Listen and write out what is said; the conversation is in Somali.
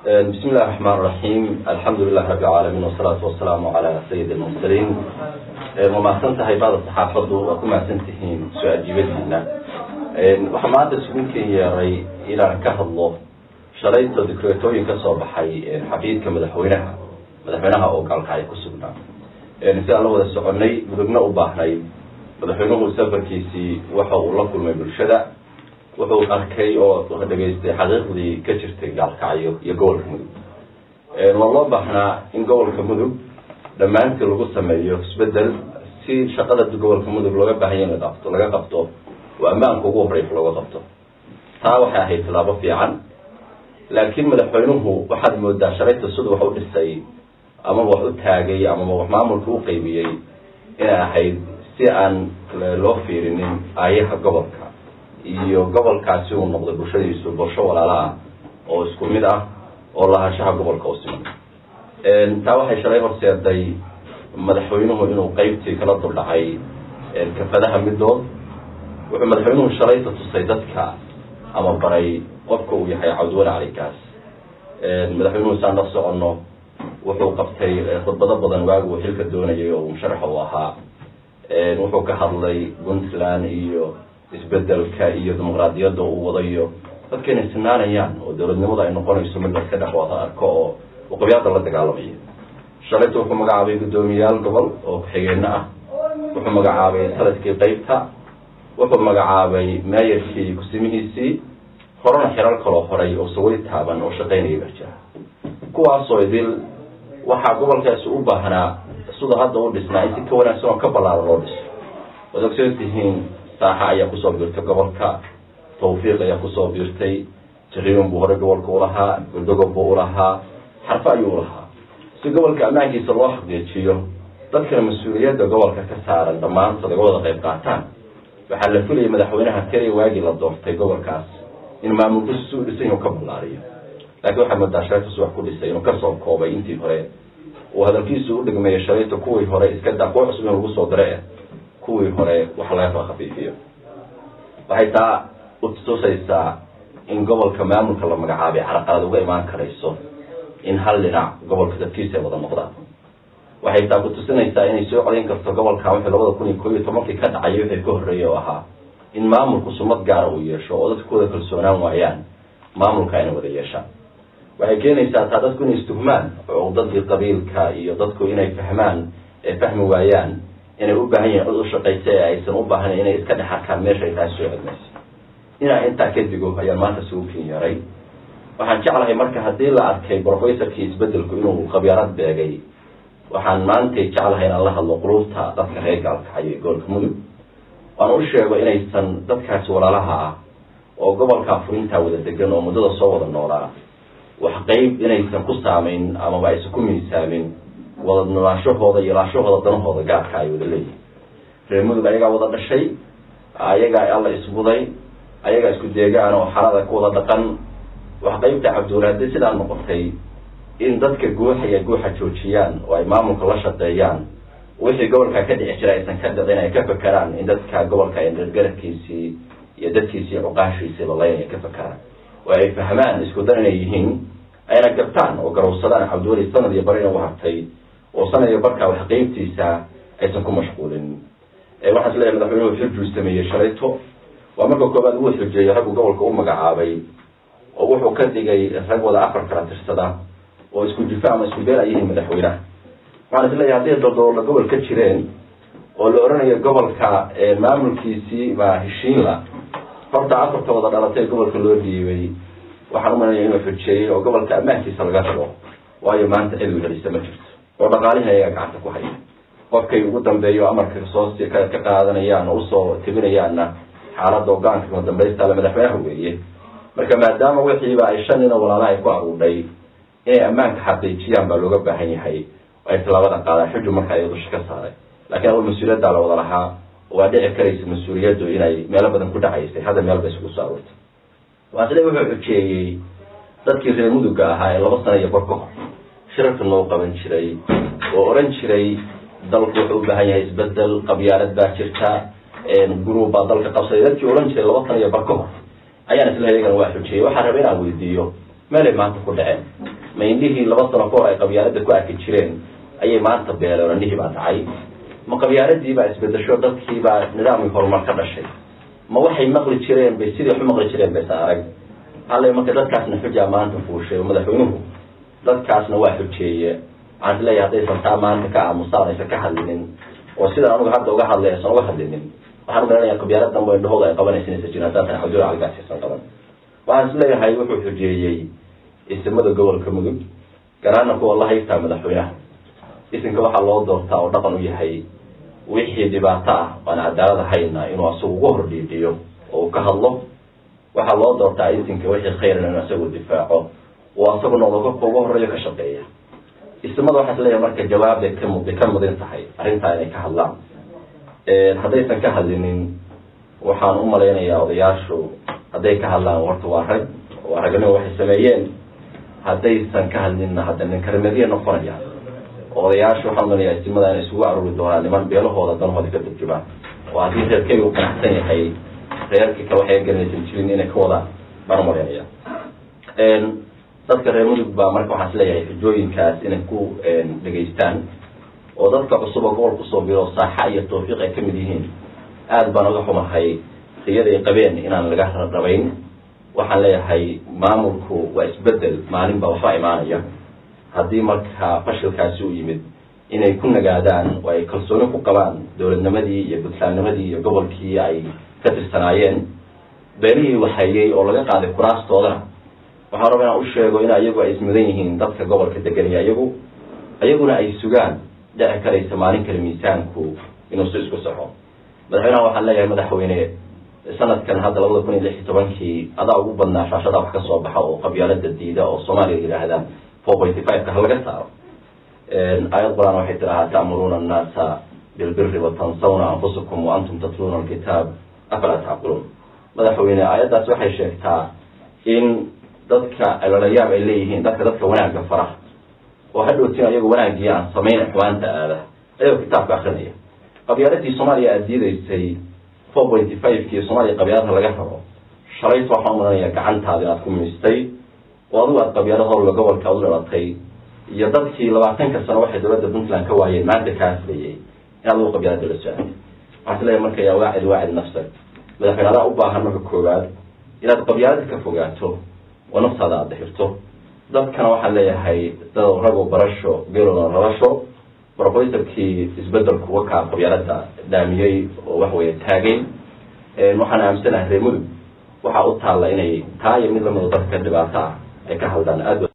bismi illahi raxmaan raxiim alxamdu lilahi rabbi alcaalamiin wasalaatu wasalaamu calaa sayidi almursaliin waa mahadsan tahay baada saxaafaddu waa ku mahadsan tihiin soo ajiibadiina waxaa maanta isugunkan yeeray inaan ka hadlo shalayto dikreetooyin ka soo baxay xafiidka madaxweynaha madaxweynaha oo gaalkacyo ku sugnaa sidaan la wada soconay mudugna u baahnay madaxweynuhu safarkiisii waxa uu la kulmay bulshada wuxuu arkay oo dhegaystay xaqiiqdii ka jirtay gaalkacyo iyo gobolka mudug waa loo baahnaa in gobolka mudug dhammaantii lagu sameeyo isbedel si shaqada gobolka mudug looga baahanya in laqabto laga qabto oo ammaanka ugu horeysa looga qabto taa waxay ahayd tilaabo fiican laakiin madaxweynuhu waxaad moodaa shalayta sida wax u dhisay amaba wax u taagay amaba wax maamulka u qeybiyey inay ahayd si aan loo fiirinin aayaha gobolka iyo gobolkaasi uu noqday bulshadiisu bulsho walaalo ah oo isku mid ah oo lahaanshaha gobolka u siman taa waxay shalay horseeday madaxweynuhu inuu qeybtii kala duldhacay kafadaha midood wuxuu madaxweynuhu shalayta tusay dadka ama baray qofka uu yahay cabdiwali calikaas madaxweynuhu saan la soconno wuxuu qabtay khudbado badan waagi uu xilka doonayay oo musharax u ahaa wuxuu ka hadlay puntland iyo isbedelka iyo dimuqraadiyadda uu wadayo dadka inay sinaanayaan oo dowladnimada ay noqonayso mid laska dhex wada arko oo uqabyada la dagaalamayo shalayta wuxuu magacaabay guddoomiyaal gobol oo ku-xigeenno ah wuxuu magacaabay taladkii qeybta wuxuu magacaabay meeyarkii kusimihiisii horena xirar kaloo horay oo saway taaban oo shaqaynaya baa jira kuwaasoo idil waxaa gobolkaasi u baahnaa sida hadda u dhisnaa in si ka wanaagsan oo ka ballaaran loo dhiso waad ogsoon tihiin saaxa ayaa kusoo biirtay gobolka tawfiiq ayaa kusoo biirtay jariiman buu horey gobolka ulahaa guldogob buu ulahaa xarfo ayuu ulahaa si gobolka ammaankiisa loo xaqiijiyo dadkana mas-uuliyadda gobolka ka saaran dhammaantood aga wada qayb qaataan waxaa la filayay madaxweynaha keliya waagii la doortay gobolkaas in maamulkiisu si u dhisan inuu ka ballaariyo laakiin waxaa moodaa shalayta subax ku dhisay inuu kasoo koobay intii hore uu hadalkiisu u dhigmeeyo shalayta kuwii hore iska daa kuwa cusub in lagu soo dira eh kuwii hore wax laga kala khafiifiyo waxay taa utusaysaa in gobolka maamulka la magacaabay caraqalad uga imaan karayso in hal dhinac gobolka dadkiisa ay wada noqdaan waxay taa kutusinaysaa inay soo codayn karto gobolka wixii labada kun iyo koob iyo tobankii ka dhacay wixii ka horreeyay oo ahaa in maamulku sumad gaara uu yeesho oo dadku wada kalsoonaan waayaan maamulka inay wada yeeshaan waxay keenaysaa taa dadku inay istuhmaan oo dadkii qabiilka iyo dadku inay fahmaan ee fahmi waayaan inay u baahan yihin cid u shaqaysa ee aysan u baahnayn inay iska dhex arkaan meesha ay tahay soo cedmayso inaa intaa ka digo ayaan maanta sugu kin yaray waxaan jeclahay marka haddii la arkay brofessorkii isbedelku inuu khabyarad beegay waxaan maantay jeclahay inaan la hadlo qulubta dadka reer gaalkacyo ee gobolka mudug waan u sheego inaysan dadkaasi walaalaha ah oo gobolkaa furintaa wada degan oo muddada soo wada noolaa wax qeyb inaysan ku saamayn amaba aysan ku miisaamin wada nolaanshahooda iyo laanshahooda danahooda gaarka ay wada leeyihin reer mudug ayagaa wada dhashay ayagaa alla isbuday ayagaa isku deegaan oo xalada ku wada dhaqan wax qeybta cabdiwali haddii sidaa noqotay in dadka guuxaya guuxa joojiyaan oo ay maamulka la shaqeeyaan wixii gobolka ka dhici jira aysan ka dhicin ay ka fakeraan in dadka gobolka gargarabkiisii iyo dadkiisii cuqaashiisii lalayn ay ka fakeraan oo ay fahmaan isku dan inay yihiin ayna gartaan oo garowsadaan cabdiweli sanad iyo bar ina u hartay oo sanad iyo barkaa wax qeybtiisa aysan ku mashquulin waxaan is leeyahay madaxweynuhu xujuu sameeyey shalayto waa marka koobaad uu xujeeyo raggu gobolka u magacaabay oo wuxuu ka dhigay rag wada afar kala tirsada oo isku jifa ama isku beel ay yihiin madaxweynaha waxaan is leeyahay hadday daldoola gobol ka jireen oo la oranayo gobolka maamulkiisii baa heshiinla horta afarta wada dhalatay ee gobolka loo dhiibay waxaan umalanaya inuu xujeeyey oo gobolka ammaankiisa laga rabo waayo maanta cid helisa ma jirto oo dhaqaalihi ayaga gacanta ku haya qofkay ugu dambeeyo amarka soo ka qaadanayaan oo usoo tebinayaanna xaaladda ogaanka kama dambaystaale madaxweynaha weeye marka maadaama wixiiba ay shan nin oo walaalaha ay ku aruudhay inay ammaanka xaqiijiyaan baa looga baahan yahay oo ay tallaabada qaadaan xuju marka ay dusha ka saaray laakiin awal mas-uuliyaddaa la wada lahaa waa dhici karaysa mas-uuliyaddu inay meelo badan ku dhacaysay hadda meel bay isugu soo aruurtay waa sida wuxuu xujeeyey dadkii reer muduga ahaa ee laba sana iyo bar ka hor shirarka noo qaban jiray oo odhan jiray dalku wuxuu u baahan yahay isbedel qabyaalad baa jirta gurub baa dalka qabsaday dadkii odhan jiray laba sana iyo bar ka hor ayaan isla iyagana waa xujeeyey waxaan rabay inaan weydiiyo meelay maanta ku dhaceen ma indhihii laba sano kahor ay qabyaalada ku arki jireen ayay maanta beeleen indhihii baa dhacay ma qabyaaladii baa isbedesho dadkii baa nidaamkii horumar ka dhashay ma waxay maqli jireen bay sidii wax u maqli jireen baysan arag hallay marka dadkaasna xujaa maanta fuushay oo madaxweynuhu dadkaasna waa xujeeye waxaan is leeyahay haddaysan taa maanta ka aamusaan aysan ka hadlinin oo sidan anugu hadda uga hadlay aysan uga hadlinin waxaan u garanaya qabyaala danba indhahooda ay qabanaysa inaysan jirin haddaan tahay xaduur caligaas aysan qaban waxaan is leeyahay wuxuu xujeeyey isimada gobolka mudug garaana kuwa la haystaa madaxweynaha isinka waxaa loo doortaa oo dhaqan u yahay wixii dhibaato ah aan cadaalad ahayna inuu asagu uga hor dhiidhiyo oo uu ka hadlo waxaa loo doortaa isinka wixii khayran inuu asagu difaaco oo asagu noqdo ka uga horeeyo ka shaqeeya ismada waxaa is leeyahay marka jawaab bay ka bay ka mudan tahay arrintaa inay ka hadlaan haddaysan ka hadlinin waxaan u malaynayaa odayaashu hadday ka hadlaan warta waa rag waa ragnimo waxay sameeyeen haddaysan ka hadlinna hadda ninkarmadiya noqonaya odayaashu waxaan umalayaa istimada inay isugu aruuri doonaan niman beelahooda danhooda ka turjumaan oo haddii reerkeyga u qanacsan yahay reerkii kale waxay garanaysan jirin inay ka wadaan baan umalaynaya dadka reer mudug baa marka waxaan isleeyahay xujooyinkaas inay ku dhegaystaan oo dadka cusub oo gobol kusoo biro saaxa iyo tawfiiq ay kamid yihiin aada baan uga xumahay riyada ay qabeen inaan laga rabayn waxaan leeyahay maamulku waa isbedel maalin baa waxba imaanaya haddii marka fashilkaasi u yimid inay ku nagaadaan oo ay kalsooni ku qabaan dowladnimadii iyo puntlandnimadii iyo gobolkii ay ka tirsanaayeen beelihii waxayey oo laga qaaday kuraastoodana waxaan raba inaan u sheego in ayagu ay ismudan yihiin dadka gobolka deganaya iyagu ayaguna ay sugaan dhici karaysa maalin kale miisaanku inuu si isku saxo madaxweynaha waxaan leeyahay madaxweyne sanadkan hadda labada kun iyo lix iyo tobankii adaa ugu badnaa shaashada wax ka soo baxa oo qabyaalada diida oo soomaaliya yidhaahda four pointy five ka ha laga saaro aayad qur-aan waxay tidhahaa ta'muruuna annaasa bilbiri watansawna anfusakum wa antum tatluuna alkitaab afalaa tacqiluun madaxweyne aayaddaas waxay sheegtaa in dadka alalayaab ay leeyihiin dadka dadka wanaagga fara oo hadhowtiin ayagu wanaaggii aan samayn xumaanta aada ayagoo kitaabka akrinaya qabyaaladii soomaaliya aada diidaysay four pointy five-kii soomaaliya qabyaalada laga rabo shalayt waxaan umalanaya gacantaada inaad ku miistay oo adigu aad qabyaalo howlga gobolka u dhalatay iyo dadkii labaatanka sano waxay dowladda puntland ka waayeen maanta kaa hadlayay in adigu qabyaalada la socotay waxaan isleeyahay marka yaa waacid waacid nafsag madaxweyne adaa u baahan marka koowaad inaad qabyaalada ka fogaato oo naftaada aada dixirto dadkana waxaan leeyahay dad rago barasho geelooda rabasho brofesorkii isbedelku wakaa qabyaalada dhaamiyey oo wax weeye taagay waxaan aaminsanahay reer mudug waxaa u taalla inay taa iyo mid lamida dadka dhibaato ah ay ka hadlaan aad